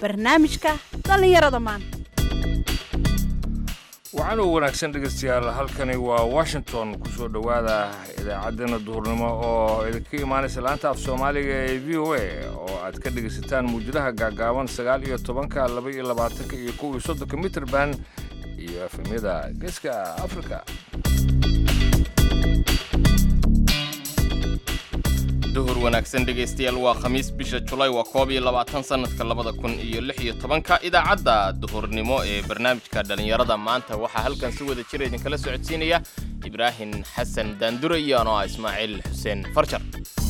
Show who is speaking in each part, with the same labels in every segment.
Speaker 1: barnaamijka dhallinyarada maanta
Speaker 2: waxaan u wanaagsan dhegaystayaal halkani waa washington ku soo dhowaada idaacaddeenna duhurnimo oo idinka imaanaysa laanta af soomaaliga ee v o a oo aad ka dhegaysataan muujadaha gaagaaban sagaal iyo tobanka laba iyo labaatanka iyo kow iyo soddonka mitrband iyo efemyada geeska afrika
Speaker 3: duhur wanaagsan dhegaystayaal waa khamiis bisha julaay waa koob iyo labaatan sannadka labada kun iyo lix iyo tobanka idaacadda duhurnimo ee barnaamijka dhallinyarada maanta waxaa halkan si wada jira idinkala socodsiinaya ibraahim xasan daandure iyo anoo ah ismaaciil xuseen farjar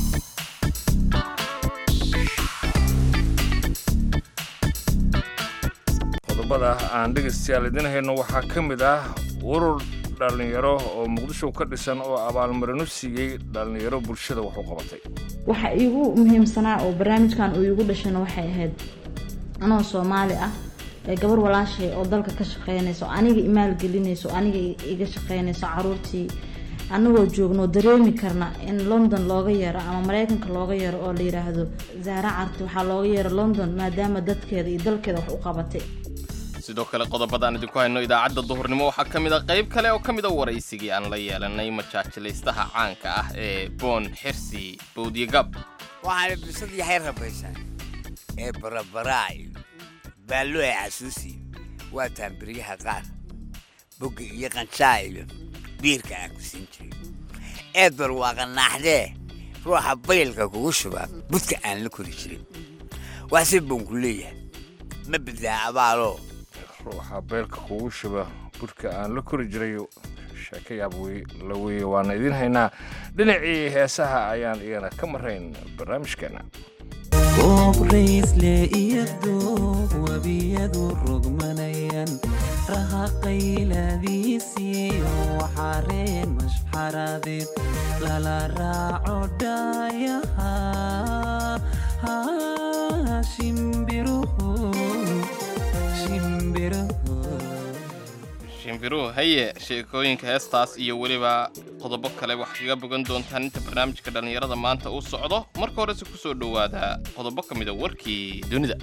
Speaker 2: qodobada aan dhegaystayaal idin hayno waxaa ka mid ah urur dhallinyaro oo muqdisho ka dhisan oo abaalmarino siiyey dhallinyaro bulshada wax u qabatay
Speaker 4: waxa iigu muhiimsanaa oo barnaamijkan uu iigu dhashana waxay ahayd anoo soomaali ah ee gabar walaashay oo dalka ka shaqeynayso aniga imaalgelinayso aniga iga shaqeynayso caruurtii anagoo joogno dareemi karna in london looga yeero ama mareykanka looga yeero oo la yiraahdo zaara carti waxaa looga yeero london maadaama dadkeeda iyo dalkeeda wax u qabatay
Speaker 3: sidoo kale qodobadaan idinku hayno idaacadda duhurnimo waxaa ka mid a qayb kale oo ka mid a waraysigii aan la yeelanay majaajilaystaha caanka ah ee boon xirsi bowdyagab
Speaker 5: waxaana bisad yaxay rabaysaa ee barabaraayo baallo ee casuusiyo waa taambiryaha qaar bogga iyo qanshaa iyo biirka aan ku siin jiray eed bal waa qannaaxdee ruuxa baylka kugu shubaa budka aan la kori jirin waxse boonku leeyahay ma badaa abaaloo
Speaker 2: ruuxa beelka kugu shuba burka aan la kori jiray sheeko yaab la weeye waana idiin haynaa dhinacii heesaha ayaan iyana ka marayn barnaamijkeenna
Speaker 6: goobraysle iyo doog webiyadu rogmanayaan raha qayladiisiyo waxareen mashxaradeed lala raaco dhaayaha shimbiruhu
Speaker 3: shimbiruhu haye sheekooyinka heestaas iyo weliba qodobo kale wax kaga bogan doontaan inta barnaamijka dhallinyarada maanta uu socdo marka horese ku soo dhowaada qodobo ka mida warkii dunida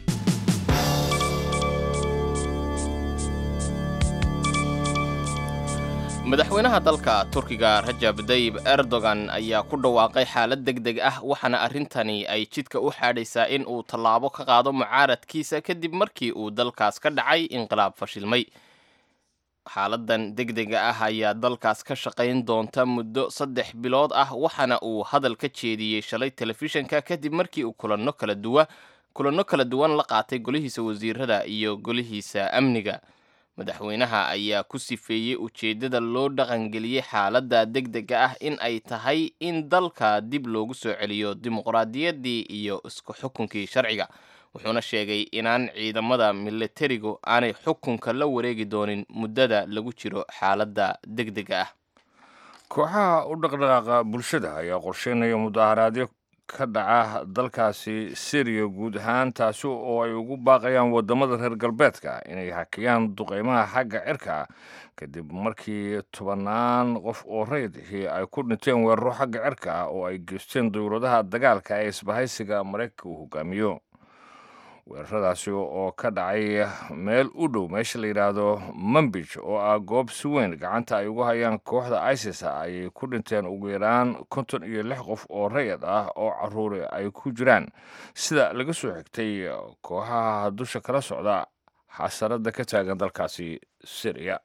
Speaker 3: madaxweynaha dalka turkiga rajab dayib erdogan ayaa ku dhawaaqay xaalad deg deg ah waxaana arrintani ay jidka u xaadhaysaa in uu tallaabo ka qaado mucaaradkiisa kadib markii uu dalkaas ka dhacay inqilaab fashilmay xaaladan deg dega ah ayaa dalkaas ka shaqayn doonta muddo saddex bilood ah waxaana uu hadal ka jeediyey shalay telefishanka kadib markii uu kulanno kala duwa kulanno kala duwan la qaatay golihiisa wasiirada iyo golihiisa amniga madaxweynaha ayaa ku sifeeyey ujeeddada loo dhaqangeliyey xaaladda deg dega ah in ay tahay in dalka dib loogu soo celiyo dimuqraadiyaddii iyo isku xukunkii sharciga wuxuuna sheegay inaan ciidamada milatarigu aanay xukunka la wareegi doonin muddada lagu jiro xaaladda deg dega ah
Speaker 2: kooxaha u dhaqdhaqaaqa bulshada ayaa qorsheynaya mudaharaadyo ka dhaca dalkaasi syriya guud ahaan taasi oo ay ugu baaqayaan waddamada reer galbeedka inay hakiyaan duqeymaha xagga cirka kadib markii tobannaan qof oo rayidihii ay ku dhinteen weeraro xagga cirka ah oo ay geysteen dowladaha dagaalka ee isbahaysiga maraykanka uu hogaamiyo weeraradaasi oo ka dhacay meel u dhow meesha la yidhaahdo mambij oo ah goob si weyn gacanta ay ugu hayaan kooxda isis ayay ku dhinteen ugu yaraan konton iyo lix qof oo rayid ah oo caruuri ay ku jiraan sida laga soo xigtay kooxaha dusha kala socda xasarada ka taagan dalkaasi syriya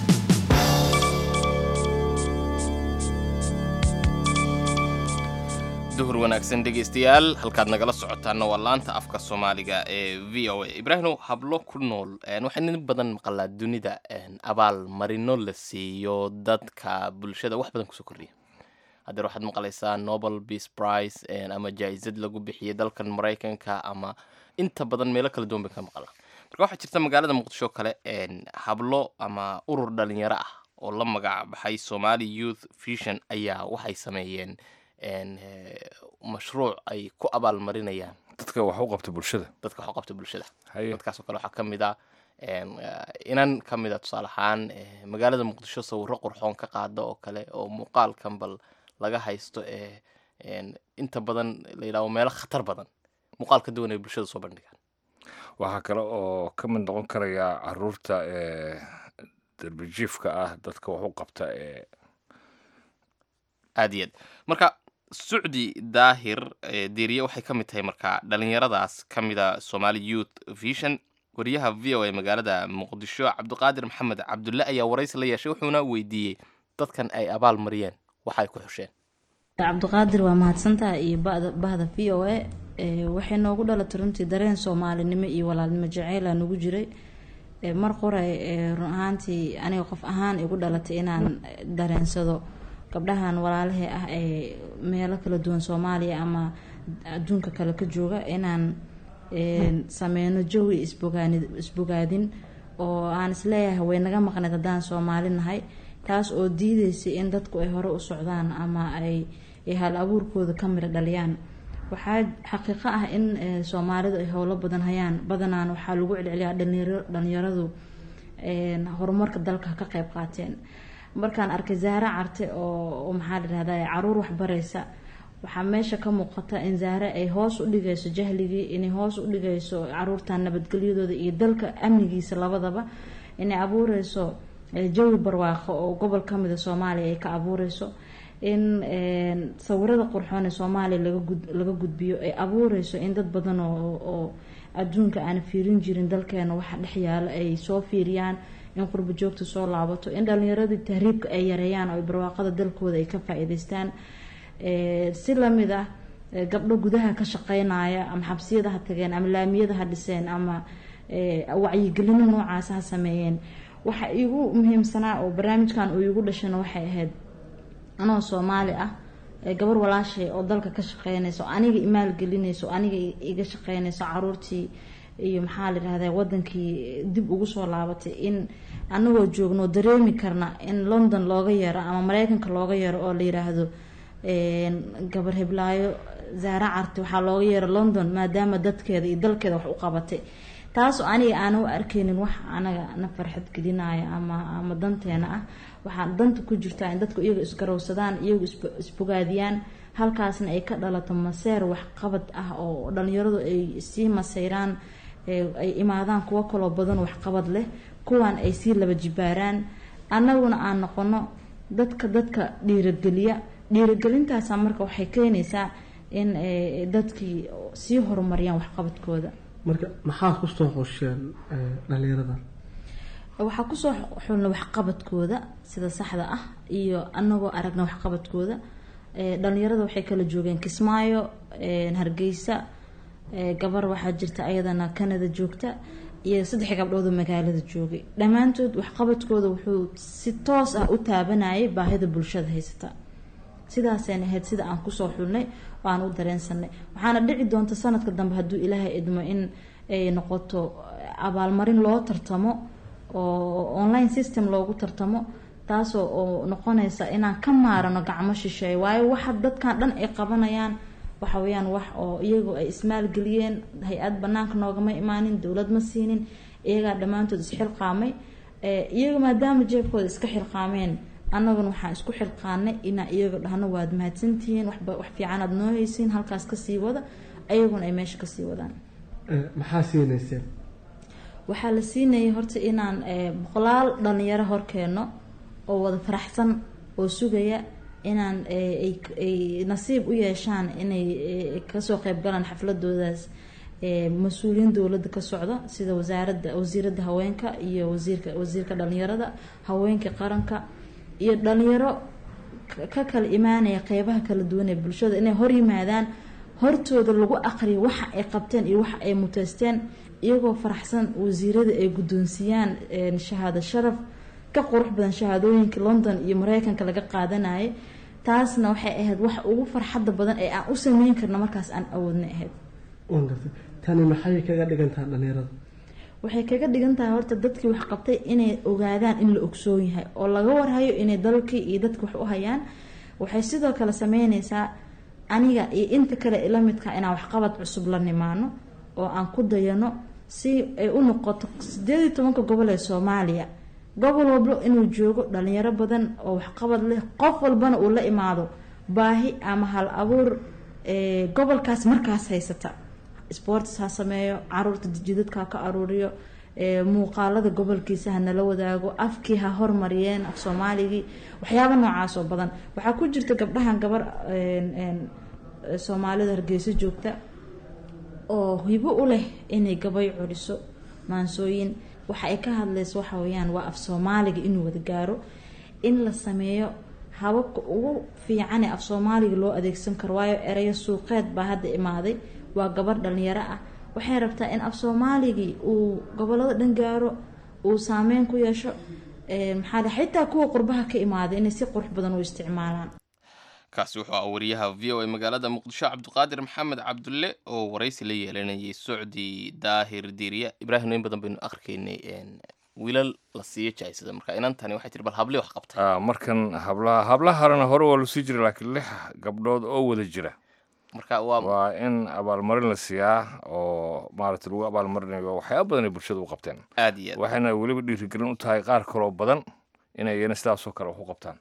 Speaker 3: duhur wanaagsan dhegaystayaal halkaad nagala socotaana waa laanta afka soomaaliga ee v o a ibraahimow hablo ku nool waxaa nin badan maqalaa dunida abaal marino la siiyo dadka bulshada wax badan kusoo kordhiya hadeer waxaad maqlaysaa nobel peace price ama jaa-isad lagu bixiyay dalkan maraykanka ama inta badan meelo kala duwan bay ka maqalaa marka waxaa jirta magaalada muqdisho kale hablo ama urur dhalinyaro ah oo la magac baxay somali youth vision ayaa waxay sameeyeen mashruuc ay ku abaalmarinayaan
Speaker 2: dadka wax u qabta bulshada
Speaker 3: dadka wax u qabta bulshada
Speaker 2: haye
Speaker 3: dadkaasoo kale waxaa ka mid ah inan ka mid a tusaale ahaan magaalada muqdisho sawirro qurxoon ka qaada oo kale oo muuqaalkan bal laga haysto ee inta badan la yidhahdo meelo khatar badan muuqaal ka duwan ay bulshada soo bandhigaan
Speaker 2: waxaa kale oo ka mid noqon karaya caruurta ee darbijiifka ah dadka wax u qabta ee
Speaker 3: aad iyo aad marka sucdi daahir ee diiriye waxay ka mid tahay marka dhalinyaradaas ka mida somali youth vision wariyaha v o a magaalada muqdisho cabdiqaadir maxamed cabdulle ayaa waraysi la yeeshay wuxuuna weydiiyey dadkan ay abaal mariyeen waxa ay ku xusheen
Speaker 4: cabdiqaadir waa mahadsantaha iyo bada bahda v o a waxay noogu dhalatay runtii dareen soomaalinimo iyo walaalnimo jaceyla nagu jiray ee mar qoray ee run ahaantii aniga qof ahaan igu dhalatay inaan dareensado gabdhahan walaalahee ah ee meelo kala duwan soomaaliya ama adduunka kale ka jooga inaan sameyno jawi isbogaani isbogaadin oo aan isleeyahay way naga maqneed haddaan soomaali nahay taas oo diideysay in dadku ay hore u socdaan ama ay hal abuurkooda ka mira dhaliyaan waxaa xaqiiqo ah in soomaalidu ay howlo badan hayaan badanaan waxaa lagu celceliyaa dhalinyaradu horumarka dalka ka qeyb qaateen markaan arkay zaare carte oo maxaa ladhahda caruur waxbareysa waxaa meesha ka muuqata in zaare ay hoos u dhigayso jahligii inay hoos u dhigayso caruurtan nabadgelyadooda iyo dalka amnigiisa labadaba inay abuureyso jawi barwaaqo oo gobol kamida soomaaliya ay ka abuureyso in sawirada qurxoon ee soomaaliya laga gudbiyo ay abuureyso in dad badan oo adduunka aan fiirin jirin dalkeena waxa dhex yaalo ay soo fiiriyaan in qurbo joogta soo laabato in dhalinyaradii tahriibka ay yareeyaan oo barwaaqada dalkooda ay ka faa-iideystaan si lamid ah gabdho gudaha ka shaqeynaya ama xabsiyada ha tageen ama laamiyada ha dhiseen ama wacyigelino noocaas ha sameeyeen waxa igu muhiimsanaa oo barnaamijkan uu igu dhashana waxay ahayd anoo soomaali ah gabar walaashay oo dalka ka shaqeynayso aniga imaalgelinayso aniga iga shaqeynayso caruurtii iyo maxaa layihahda wadankii dib ugu soo laabatay in anagoo joogno dareemi karna in london looga yeero ama mareykanka looga yeero oo la yiraahdo gabar heblaayo zaare carte waxaa looga yeero london maadaama dadkeeda iyo dalkeeda wax u qabatay taasoo aniga aana u arkeynin wax anaga na farxad gelinaya ama ama danteena ah waxaa danta ku jirtaa in dadku iyaga isgarowsadaan iyagu isbogaadiyaan halkaasna ay ka dhalato maseer waxqabad ah oo dhalinyaradu ay sii maseyraan ay imaadaan kuwo kaloo badan waxqabad leh kuwan ay sii laba jibaaraan annaguna aan noqono dadka dadka dhiirageliya dhiiragelintaasa marka waxay keenaysaa in dadkii sii horumariyaan waxqabadkooda
Speaker 7: marka maxaa kusoo xusheen dhalinyarada
Speaker 4: waxaa kusoo xulna waxqabadkooda sida saxda ah iyo anagoo aragna waxqabadkooda dhalinyarada waxay kala joogeen kismaayo hargeysa gabar waxaa jirta ayadana canada joogta iyo saddex gabdhood oo magaalada joogay dhammaantood waxqabadkooda wuxuu si toos ah u taabanayay baahida bulshada haysata sidaasayna ahayd sida aan kusoo xulnay oo aan u dareensanay waxaana dhici doonta sanadka dambe hadduu ilaahay idmo in ay noqoto abaalmarin loo tartamo oo online system loogu tartamo taasoo oo noqonaysa inaan ka maarano gacmo shisheey waayo waxa dadkan dhan ay qabanayaan waxa weyaan wax oo iyagu ay ismaalgeliyeen hay-ad banaanka noogama imaanin dowlad ma siinin iyagaa dhammaantood isxilqaamay iyaga maadaama jeebkooda iska xilqaameen annaguna waxaan isku xilqaanay inaa iyaga dhahno waad mahadsantihiin waxba wax fiican aad noo haysiin halkaas kasii wada ayaguna ay meesha kasii wadaan
Speaker 7: maxaa siinayseen
Speaker 4: waxaa la siinayay horta inaan boqolaal dhalinyaro horkeeno oo wada faraxsan oo sugaya inaan ay nasiib u yeeshaan inay kasoo qeybgalaan xafladoodaas mas-uuliyiin dowladda ka socda sida wasaaradda wasiiradda haweenka iyo wasiirka wasiirka dhalinyarada haweenka qaranka iyo dhalinyaro ka kala imaanaya qeybaha kala duwan ee bulshada inay hor yimaadaan hortooda lagu aqriyo waxa ay qabteen iyo waxa ay muteysteen iyagoo faraxsan wasiirada ay guddoonsiiyaan shahaado sharaf ka qurux badan shahaadooyinka london iyo mareykanka laga qaadanayay taasna waxay ahayd wax ugu farxadda badan ee aan u sameyn karno markaas aan awoodna ahayd
Speaker 7: tani maxay kaga dhigantaha dhalinyarada
Speaker 4: waxay kaga dhigan tahay horta dadkii wax qabtay inay ogaadaan in la ogsoon yahay oo laga warhayo inay dalkii iyo dadki wax u hayaan waxay sidoo kale sameyneysaa aniga iyo inta kale ila midka inaan waxqabad cusub la nimaano oo aan ku dayano si ay u noqoto sideed iyo tobanka gobol ee soomaaliya gobol walba inuu joogo dhalinyaro badan oo waxqabad leh qof walbana uu la imaado baahi ama hal abuur gobolkaas markaas haysata sports ha sameeyo caruurta jidadka ha ka aruuriyo ee, muuqaalada gobolkiisa ha nala wadaago afkii ha hormariyeen af soomaaligii waxyaaba noocaas oo badan waxaa ku jirta gabdhahan gabar een, een, soomaalida hargeysa joogta oo hibo u leh inay gabay curiso maansooyin waxa ay ka hadlayso waxa weeyaan waa af soomaaliga inuu wada gaaro in la sameeyo hababka ugu fiican ee af soomaaliga loo adeegsan karo waayo erayo suuqeed baa hadda imaaday waa gabar dhalinyaro ah waxay rabtaa in af soomaaligii uu gobolada dhan gaaro uu saameyn ku yeesho ee, maxaa la- xitaa kuwa qurbaha ka imaaday inay si qurux badan u isticmaalaan
Speaker 3: kaasi wuxuu ah wariyaha v o a magaalada muqdisho cabdiqaadir maxamed cabdulle oo waraysi la yeelanayay socdi daahir diiriya ibraahim in badan baynu akrikaynay een, wiilal la siiyo jaisada marka inantani waxay tiri bal habli wax qabtay
Speaker 2: Ah, markan hablaha hablaha harena hore waa lasii jiray laakiin lix gabdhood oo wada jira
Speaker 3: marka waa
Speaker 2: waa in abaalmarin la siiyaa oo maaragta lagu abaalmarinayo waxyaaba badan ay bulshada u qabteen
Speaker 3: aad iyo aad
Speaker 2: waxayna weliba dhiirigelin u tahay qaar kaloo badan inay iyana sidaasoo kale wax u qabtaan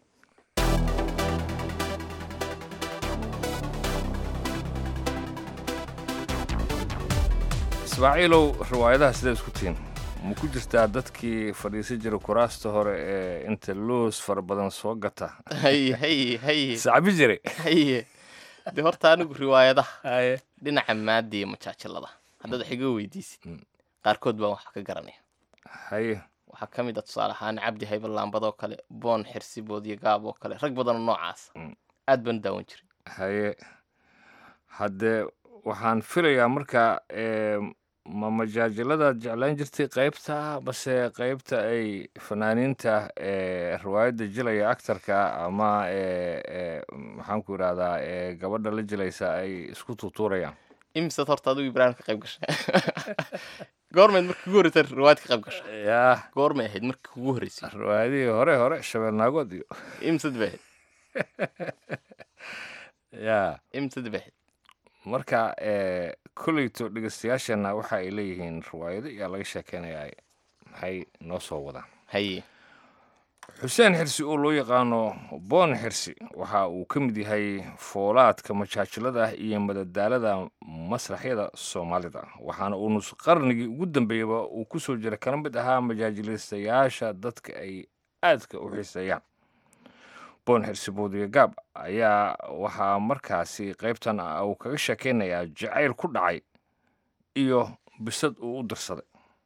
Speaker 2: ismaaciilow riwaayadaha sidee isku tihiin ma ku jirtaa dadkii fadhiisan jira kuraasta hore ee inta loos fara badan soo gata
Speaker 3: haye haye haye
Speaker 2: sacbi jiray
Speaker 3: haye de horta anigu riwaayadaha dhinaca maada iyo majaajilada haddaad wax iga weydiisid qaarkood baan wax ka garanaya
Speaker 2: haye
Speaker 3: waxaa ka mid a tusaale ahaan cabdi haybe laambad oo kale boon xirsi boodiyo gaab oo kale rag badan oo noocaas
Speaker 2: Mm.
Speaker 3: aad baan u daawan jiray
Speaker 2: haye haddee waxaan filayaa marka ee, ma majaajiladaad jeclaan jirtay qaybta base qaybta ay fanaaniinta ee riwaayadda jilaya actarka ama ee, ee, maxaan ku idhahdaa ee, gabadha la jilaysa ay isku tuutuurayaan
Speaker 3: imisaad horta adigu ibraahim ka qayb gashay goormayd markii ugu horreysay riwaayad ka qayb gashay
Speaker 2: yaa
Speaker 3: goormay ahayd markii kugu horreysay
Speaker 2: riwaayadihii hore hore shabeelnaagood iyo
Speaker 3: imisad bay ahayd
Speaker 2: yaa
Speaker 3: imisad bay ahayd
Speaker 2: marka ee, kolleyto dhegeystayaasheenna waxa ay leeyihiin riwaayado ayaa laga sheekeynayaa maxay noo soo wadaan
Speaker 3: haye
Speaker 2: xuseen xirsi oo loo yaqaano boon xirsi waxa uu ka mid yahay foolaadka majaajilada iyo madadaalada masraxyada soomaalida waxaana uu nus qarnigii ugu dambeeyaba uu ku soo jira kana mid ahaa majaajilaystayaasha dadka ay aadka u xiiseeyaan boon xirsi boodiga gaab ayaa waxaa markaasi qaybtan ah uu kaga sheekeynayaa jacayl ku dhacay iyo bisad uu u dirsaday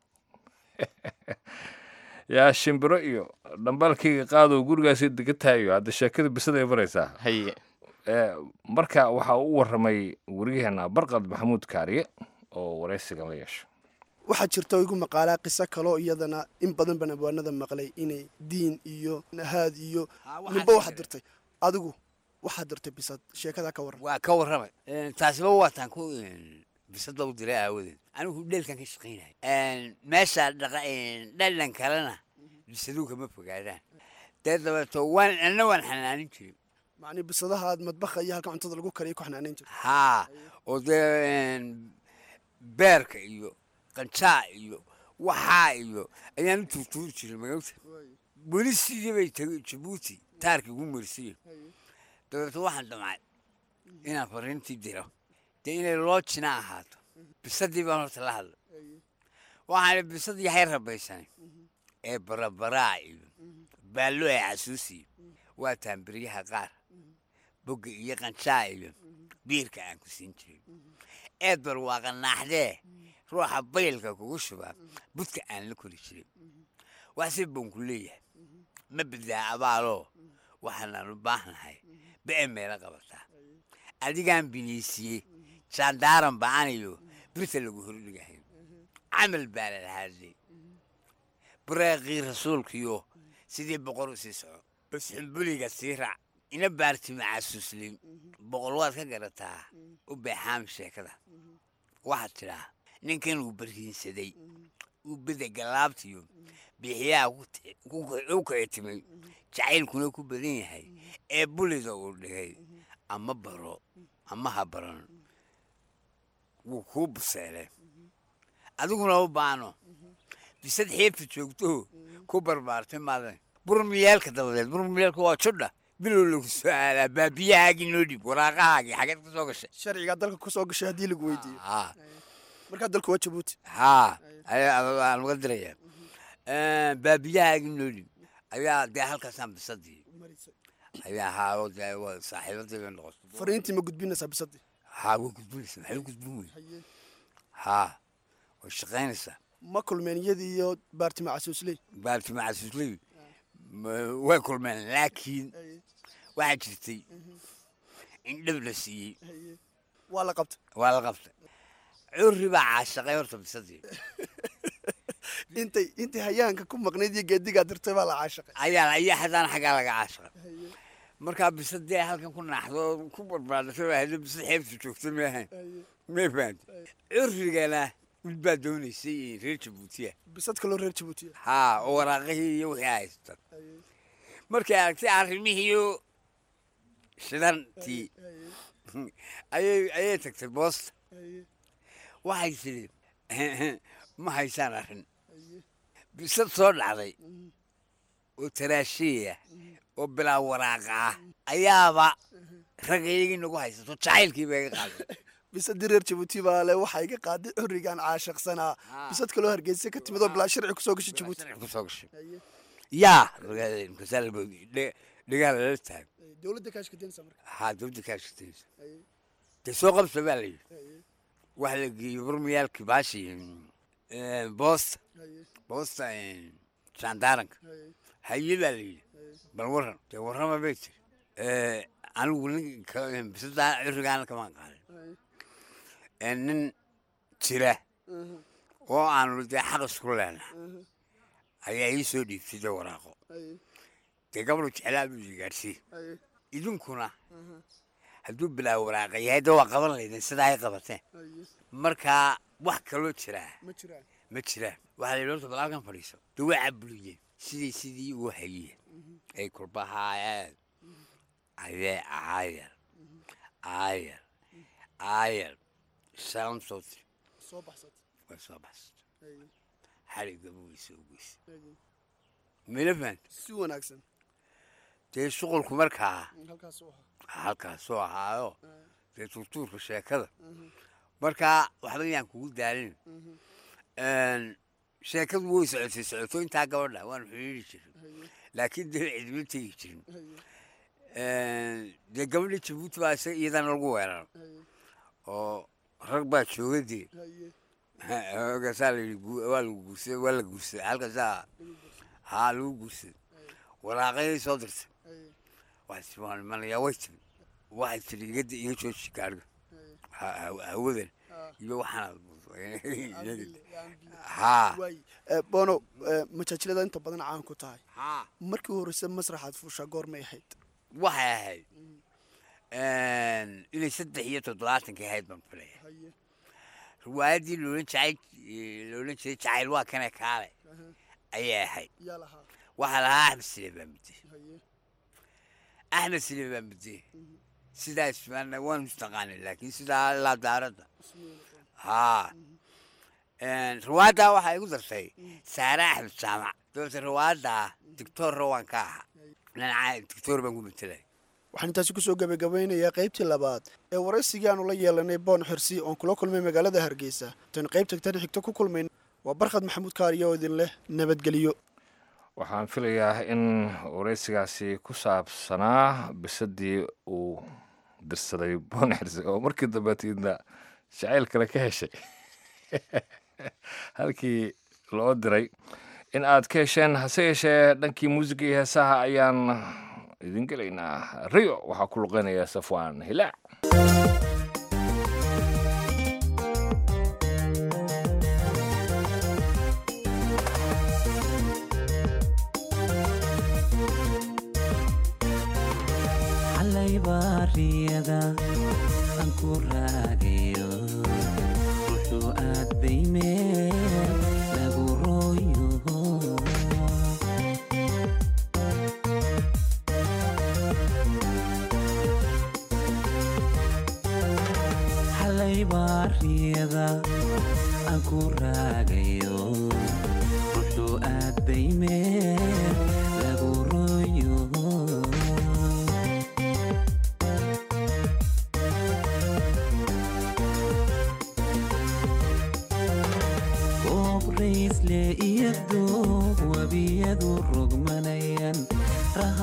Speaker 2: yaa shimbiro iyo dhambaalkayga qaadow gurigaasi degataayo hadda sheekada bisada ay baraysaa
Speaker 3: haye
Speaker 2: Ee, marka waxaa u waramay wariyaheena barqad maxamuud kaariye oo waraysigan la yeesho
Speaker 8: waxaa jirta oo igu maqaalaa qiso kaloo iyadana in badan baan abwaanada maqlay inay diin iyo nahaad iyo ninba waxaad dirtay adigu waxaad dirtay bisad sheekadaa ka waran
Speaker 5: waa ka warramay taasiba waataan ku bisada u diray aawadeed anigu dheelkan ka shaqaynay meesha dhaqa dhadhan kalena bisaduu kama fogaadaan dee dabeeto waan anna waan xanaanin jiray
Speaker 8: macnii bisadaha aad madbaha iyo halka cuntada lagu kariya ku xanaanayn jirta
Speaker 5: haa oo dee beerka iyo qancaa iyo waxaa iyo ayaan u tuurtuuri jiray magawta weli sidii bay tagay jabuuti taarkii ugu marsiye dabeeto waxaan damcay inaan fariintii diro dee inay loo jina ahaato bisadii baan horta la hadlay waxaan bisadii hay rabaysanay ee barabaraa iyo baallo ee casuusiyo waa taambiryaha qaar bogga iyo qancaa iyo biirka aan ku siin jiray eed bar waa qanaaxdee ruuxa baylka kugu shubaa budka aan la kori jiray waxse baan ku leeyahay ma bedaa abaaloo waxaanaan u baahnahay ba'e meela qabataa adigaan biniisiyey jaandaaran ba'anayo birta lagu hordhigahay camal baa la lahaadlay bureeqii rasuulkiyo sidii boqor u sii soco bas xumbuliga sii raac ina baartima casuuslin boqol waad ka garataa u beexaam sheekada waxaad tidhaa ninkan uu barhiinsaday uu beda galaabtiyo bixiyaha u kicitimay jacaylkuna ku badan yahay ee bulida uu dhigay ama baro ama ha baran wuu kuu buseelay adiguna u baano bisad xeebta joogto ku barbaartay maadan burmiyaalka dabadeed burmiyaalka waa judha bilow lagu soo aadaa baabiyahaagii noo dhib waraaqahaagii xageed ka soo gashay
Speaker 8: sharcigaa dalka ku soo gashay haddii lagu weydiiyo markaa dalku waa jabuuti
Speaker 5: haa ayaa laga diraya baabiyaha agnooli ayaa dee halkaasaan bisadii ayaa haa oo dee waa saaxiibadii bay noqotay
Speaker 8: fariintii ma gudbinaysaa bisadii
Speaker 5: haa way gudbinaysaa maxay u gudbin wey haa way shaqaynaysaa
Speaker 8: ma kulmeen iyadii iyo baartima casuusley
Speaker 5: baarti macasuusley way kulmeen laakiin waxaa jirtay in dhab la siiyey
Speaker 8: waa la qabtay
Speaker 5: waa la qabtay curri baa caashaqay horta bisadii
Speaker 8: intay intay hayaanka ku maqnayd iyo geedigaa dirtay baa la caashaqay
Speaker 5: ayaa ayaa haddana xaggaa laga caashaqay markaa bisadii halkan ku naaxdo oo ku barbaadasay baa hada bisad xeebta joogta maahayn may fahamta currigana mid baa doonaysay reer jabuutiya
Speaker 8: bisad kaloo reer jabuutiya
Speaker 5: haa oo waraaqihii iyo wixii haysta markay aragtay arrimihiiyo shidantii ayay ayay tagtay boosta waxay tidhi ma haysaan arrin bisad soo dhacday oo taraashiya oo bilaa waraaqa ah ayaaba ragayagii nagu haysato jacaylkii bay iga qaaday
Speaker 8: bisadii reer jabuuti baa le waxaa iga qaaday xurrigaan caashaqsanaa bisad kaloo hargeysa ka timid oo bilaa sharci kusoo gashay jabuuti
Speaker 5: kusoo gashay yaa dhigaa lala taag
Speaker 8: dowladda kaashkadensa marka
Speaker 5: haa dowladda kaashkadensa dee soo qabsa baa la yidhi waxa la geeyey burmayaalkii baashi boosta boosta jaandaaranka haye baa la yidhi bal waran dee warrama bay tiri anigu ninka bisadaa curigaana kamaan qaadan nin jira oo aanu dee xaq isku leenaha ayaa ii soo dhiibtay dee waraaqo dee gabadhu jeclaa buu ii gaadhsiiy idinkuna hadduu bilaa waraaqa yahay dee waa qaban laydin sidaa ay qabateen markaa wax kaloo jiraa
Speaker 8: ma jiraan
Speaker 5: ma jiraan waxaa la yidhi horta balaalkan fadhiiso dee waa cabuliyeen sidii sidii uu hayeen ay kurbahaayeen ayee aayar aayar aayar salam soo tiri
Speaker 8: soo baxsatay
Speaker 5: way soo baxsatay xaliga buu soo geysay mila fahanta
Speaker 8: si wanaagsan
Speaker 5: dee shuqulku markaa
Speaker 8: halkaas u ahaa
Speaker 5: halkaasoo ahaayo dee turtuurka sheekada markaa waxba yaan kugu daalin sheekadu way socotay socoto intaa gabadha waanu xidhiiri jirin laakiin dee cidma tegi jirin dee gabadha jabuuti baa isa iyadana lagu weerar oo rag baa jooga dee markaasaa la yidhi waa lagu guursaday waa la guursaday halkaasaa haa lagu guursaday waraaqayay soo dirtay waxay tii waan imanayaa way timi waxay tidhi iga iga jooji gaadhiga hawadan iyo waxaana haa
Speaker 8: waay bono majaajilada inta badan caan ku tahay
Speaker 5: haa
Speaker 8: markii horeyse masraxaad fuushaa goormay ahayd
Speaker 5: waxay ahayd inay saddex iyo toddobaatankii ahayd baan filaya riwaayaddii loolan jacayl loolan jiray jacayl waa kane kaale ayay ahayd
Speaker 8: yaa lahaa
Speaker 5: waxaa lahaa axmed sile baa mudde axmed sile baa mudde sidaas waan waan mustaqaanay laakiin sidaa ilaa daaradda haa riwaayaddaa waxaa igu dartay saare axmed jaamac dabete riwaayaddaa dictoorra waan ka ahaa dhinaca dictoor baan ku matelay
Speaker 8: waxaan intaasi kusoo gabagabeynayaa qaybtii labaad ee waraysigii aanu la yeelanay boon xirsi oon kula kulmay magaalada hargeysa tan qaybta tan xigto ku kulmayn waa barkhad maxamuud kaariyo oo idin leh nabadgelyo
Speaker 2: waxaan filayaa in waraysigaasi ku saabsanaa bisadii uu dirsaday boon xirsi oo markii dambeetiidna jacayl kale ka heshay halkii loo diray in aad ka hesheen hase yeeshee dhankii muusiga iyo heesaha ayaan idin gelaynaa rio waxaa ku luqeynaya safwaan hilaac
Speaker 6: xalay baariyada aan ku raagayo wuxuu aaday meel lagu rooyo xalay baariyada aan ku raagayo wuxuu aaday meel lagu rooyo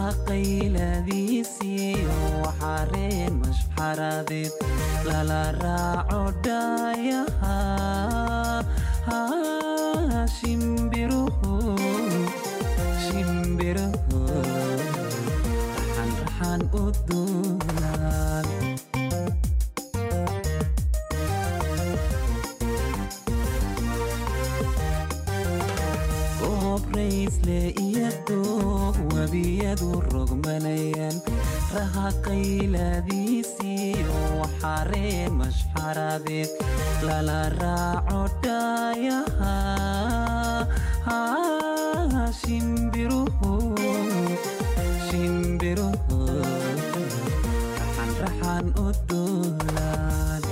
Speaker 6: raha qayladiisiyo waxaareen mashxaradeed lala raaco dhaayaha shimbiruhu shimbiruhu raxan raxan u duulaan goob raysle iyo doog webiyadu rogmanayaan raha qayladiisiyo waxaareen mashxaradeed lala raaco dhaayaha shimbiruhu shimbiruhu raxan raxan u duulaan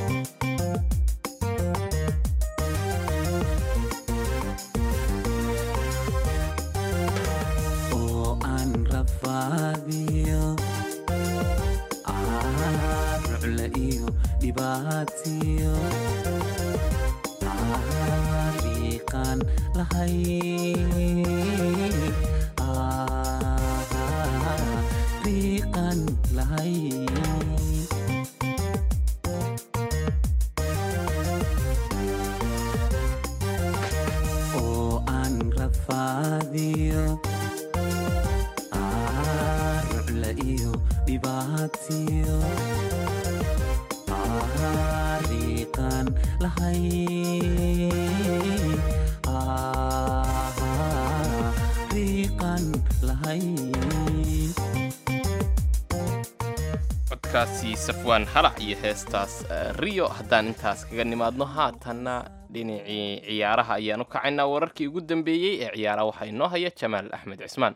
Speaker 6: oo aan rafaadiyo rucle iyo dhibaatiyo riiqaan lahay riiqan lahay oo aan rafaadiyo rucle iyo dhibaatiyo riiqan lahay riiqan lahay
Speaker 3: codkaasi safwaan halac iyo heestaas eh, riyo haddaan intaas kaga nimaadno haatanna dhinacii ciyaaraha ayaan u kacaynaa wararkii ugu dambeeyey ee ciyaaraha waxaa inoo haya jamaal axmed cismaan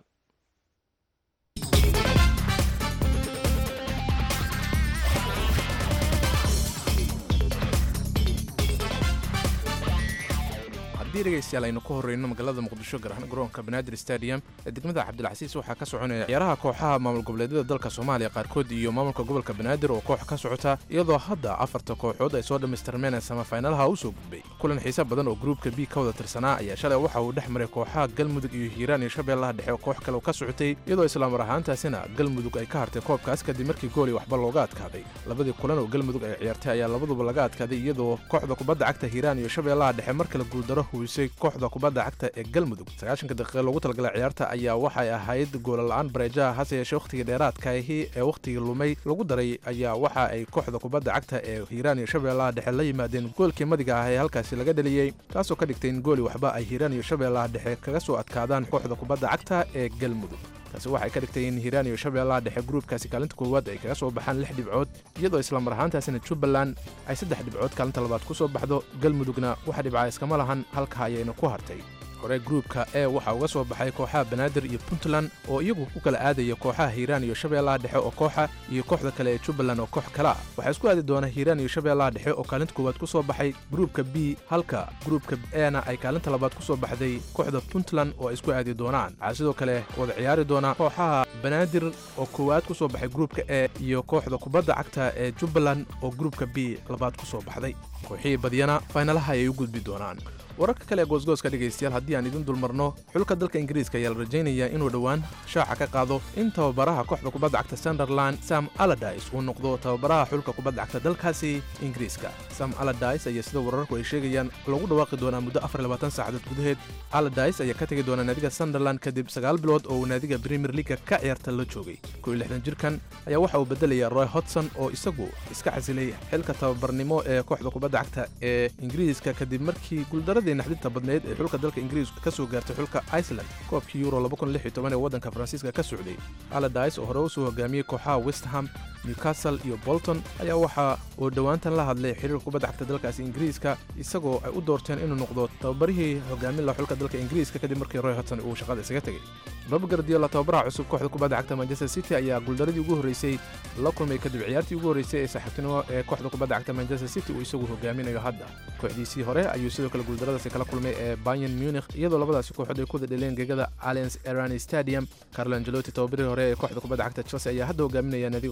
Speaker 9: haddii dhegaystayaal aynu ka horreyno magaalada muqdisho gaar ahaan garoonka banaadir stadium ee degmada cabdilcasiis waxaa ka soconaya ciyaaraha kooxaha maamul goboleedyada dalka soomaaliya qaarkood iyo maamulka gobolka banaadir oo koox ka socota iyadoo hadda afarta kooxood ay soo dhammaystirmeen ee samafaynalaha u soo gudbay kulan xiise badan oo gruubka b ka wada tirsanaa ayaa shalay waxa uu dhex maray kooxaha galmudug iyo hiiraan iyo shabeellaha dhexe oo koox kale ka socotay iyadoo islaamar ahaantaasina galmudug ay ka hartay koobkaas kadib markii gooli waxba looga adkaaday labadii kulan oo galmudug ay ciyaartay ayaa labaduba laga adkaaday iyadoo kooxda kubadda cagta hiiraan iyo shabeellaha dhexe mar kale guuldaro huwisay kooxda kubadda cagta ee galmudug sagaashanka daqiiqa loogu talagalay ciyaarta ayaa waxay ahayd goolala'aan bareejaha hase yeeshee wakhtigii dheeraadkaahi ee wakhtigii lumay lagu daray ayaa waxa ay kooxda kubadda cagta ee hiiraan iyo shabeellaha dhexe la yimaadeen goolkii madiga ah ee halkaasi laga dheliyey taasoo ka dhigtay in gooli waxba ay hiiraan iyo shabeellaha dhexe kaga soo adkaadaan kooxda kubadda cagta ee galmudug taasi waxay ka dhigtay in hiiraan iyo shabeellaha dhexe gruubkaasi kaalinta koowaad ay kaga soo baxaan lix dhibcood iyadoo islamar ahaantaasina jubbaland ay saddex dhibcood kaalinta labaad ku soo baxdo galmudugna wax dhibca iskama lahan halka ayayna ku hartay hore gruubka e waxaa uga soo baxay kooxaha banaadir iyo puntland oo iyagu u kala aadaya kooxaha hiiraan iyo shabeellaha dhexe oo kooxa iyo kooxda kale ee jubbaland oo koox kale ah waxaa isku aadi doona hiiraan iyo shabeellaha dhexe oo kaalinta koowaad ku soo baxay gruubka b halka gruubka ena ay kaalinta labaad ku soo baxday kooxda puntland oo ay isku aadi doonaan waxaa sidoo kale wada ciyaari doona kooxaha banaadir oo koowaad ku soo baxay gruubka e iyo kooxda kubadda cagta ee jubbaland oo gruubka b labaad ku soo baxday kooxihii badyana faynalaha ayay u gudbi doonaan wararka kale ee goosgooska dhegaystayaal haddii aan idin dulmarno xulka dalka ingiriiska ayaa la rajaynayaa inuu dhowaan shaaca ka qaado in tababaraha kooxda kubadda cagta sunderland sam aladis uu noqdo tababaraha xulka kubadda cagta dalkaasi ingiriiska sam aladis ayaa sida wararku ay sheegayaan lagu dhawaaqi doonaa muddo saacadood gudaheed aladis ayaa ka tegi doona naadiga sunderland kadib sagaal bilood oo uu naadiga premier leaga ka ciyaarta la joogay jirkan ayaa waxa uu bedelaya roy hodson oo isagu iska casilay xilka tababarnimo ee kooxda kubadda cagta ee ingiriiska kadib markii guuldaradii naxdinta badneyd ee xulka dalka ingiriiska ka soo gaartay xulka iceland koobkii euro ee waddanka faransiiska ka socday aladis oo hore u soo hogaamiyey kooxaha westham newcastle iyo bolton ayaa waxa uu dhowaantan la hadlay xiriirka kubadda cagta dalkaasi ingiriiska isagoo ay u doorteen inuu noqdo tababarihii hogaamin laha xulka dalka ingiriiska kadib markii roy hodson uu shaqada isaga tegey bob gardiola tababaraha cusub kooxda kubadda cagta manchester city ayaa guuldaradii ugu horreysay la kulmay kadib ciyaartii ugu horreysay ee saaxiibtinimo ee kooxda kubadda cagta manchester city uu isagu hogaaminayo hadda kooxdiisii hore ayuu sidoo kale guuldaradaasi kala kulmay ee bayern munich iyadoo labadaasi kooxood ay ku wada dheleen gegada allianz erani stadium carlo angelotti tababarihii hore ee kooxda kubadda cagta chelsea ayaa hadda hogaaminaya naadiga kubadda cagta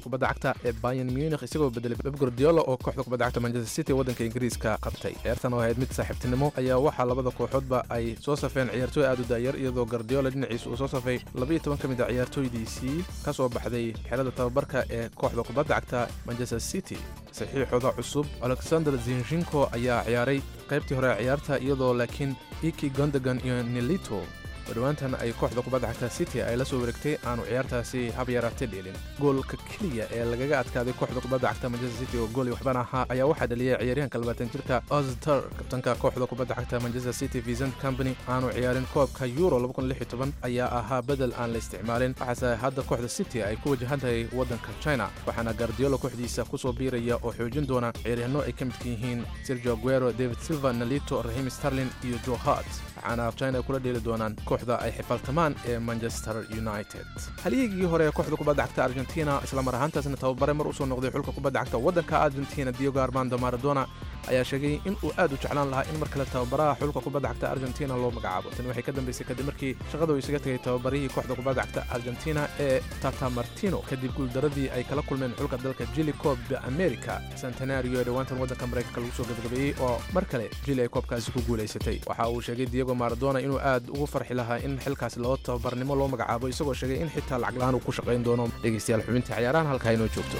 Speaker 9: cagta ee bayan munich isagoo bedelay beb guardiola oo kooxda kubadda cagta manchester city waddanka ingiriiska qabtay ciyaartan oo ahayd mid saaxiibtinimo ayaa waxaa labada kooxoodba ay soo safeen ciyaartooy aad u daayar iyadoo guardiola dhinaciisa uu soo safay labaiyo toban ka mid a ciyaartooydiisii ka soo baxday xerada tababarka ee kooxda kubadda cagta manchester city saxiixooda cusub alexander zinshinko ayaa ciyaaray qaybtii hore ee ciyaarta iyadoo laakiin iki gondagan iyo nelito oo dhowaantan ay kooxda kubadda cagta city ay la soo wareegtay aanu ciyaartaasi hab yaraatay dheelin goolka keliya ee lagaga adkaaday kooxda kubadda cagta manchester city oo gooli waxbana ahaa ayaa waxaa dhaliyay ciyaaryahanka labaatan jirka ozter kabtanka kooxda kubadda cagta manchester city vincent company aanu ciyaarin koobka euro ayaa ahaa bedel aan la isticmaalin waxaase hadda kooxda city ay ku wajahan tahay waddanka china waxaana guardiola kooxdiisa kusoo biiraya oo xoojin doona ciyaaryahanno ay ka midka yihiin sergio aguero david silva nalito rahim starlin iyo joe hart waxaana china ay kula dheeli doonaan kooxda ay xifaltamaan ee manchester united halyigii hore ee kooxda kubadda cagta argentina islamar ahaantaasna tababare mar usoo noqday xulka kubadda cagta waddanka argentina diogo armando maradona ayaa sheegay in uu aad u jeclaan lahaa in mar kale tababaraha xulka kubadda cagta argentina loo magacaabo tani waxay ka dambaysay kadib markii shaqada uu isaga tegay tababarihii kooxda kubadda cagta argentina ee tata martino kadib guuldaradii ay kala kulmeen xulka dalka jili koob america centenario ee dhowaantan waddanka maraykanka lagu soo gabagabeeyey oo mar kale jili ay koobkaasi ku guulaysatay waxa uu sheegay diego maradona inuu aad ugu farxi lahaa in xilkaasi loo tababarnimo loo magacaabo isagoo sheegay in xitaa lacag la-aan uu ku shaqayn doono dhegaystayaal xubintii ciyaarahan halkaa inoo joogto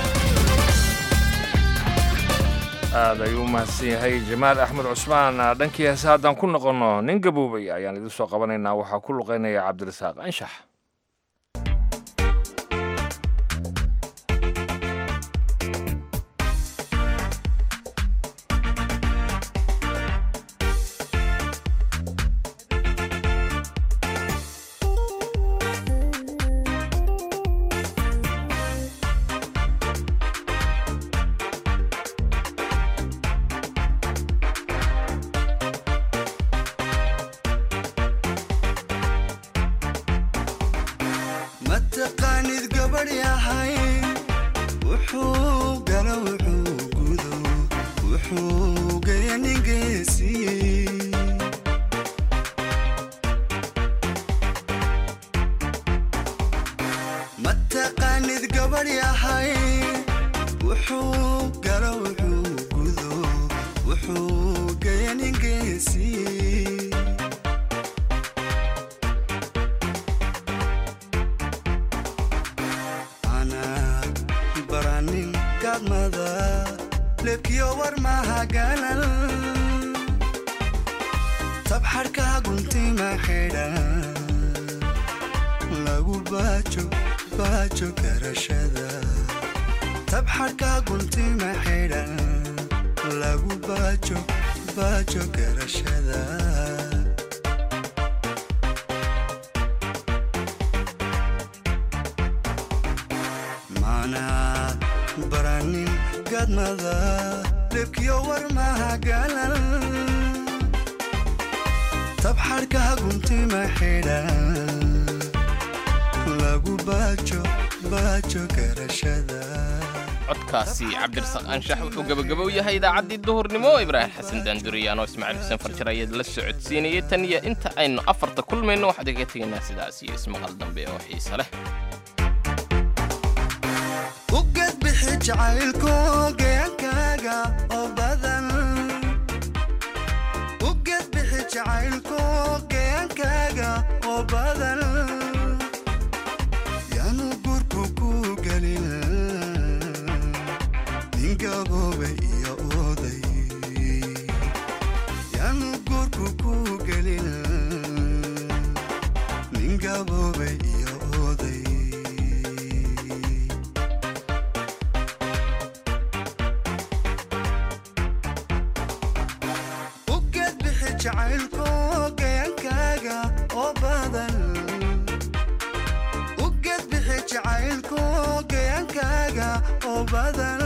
Speaker 2: aad ayuu u mahadsan yahay jamaal axmed cusmaan dhankii heese haddaan ku noqonno nin gaboobay ayaan idin soo qabanaynaa waxaa ku luqaynaya cabdirasaaq anshax
Speaker 10: mataqaanid gabadh yahay wuxuu gala wuxuu gudo wuxuu gaya ningeesi mataqaanid gabadh yahay wuxuu gala wuxuu gudo wuxuu gaya ningeesi baranin gadmada lebkiyo war mahaganan tabxarka guntima xidhan lagu baajo baajo garashada tabxarka guntima xidhan lagu baajo baajo garashada mana baranin gadmada lebkiyo war mahaganan tabxarka guntima xidhan lagu baajo baajo garashada
Speaker 3: codkaasi cabdirasaaq anshax wuxuu gebagabow yahay idaacaddii duhurnimo ibraahim xasan daanduriyaan oo ismaaciil xuseen farjar ayaad la socodsiinayay tan iyo inta aynu afarta kulmayno waxaad kaga tegaynaa sidaas iyo ismaqal dambe oo xiise leh
Speaker 10: ugad bixi jacaylku geenkaaga oo badan ugad bixi jacaylku geenkaaga oo badan yaanu gurku ku gelin ninkaboobe iyo oday yaanu gurku ku gelin ninkaboobe iyo oday ugad bixi jacaylku geenkaaga oo badan ugad bixi jacaylku geenkaaga oo badan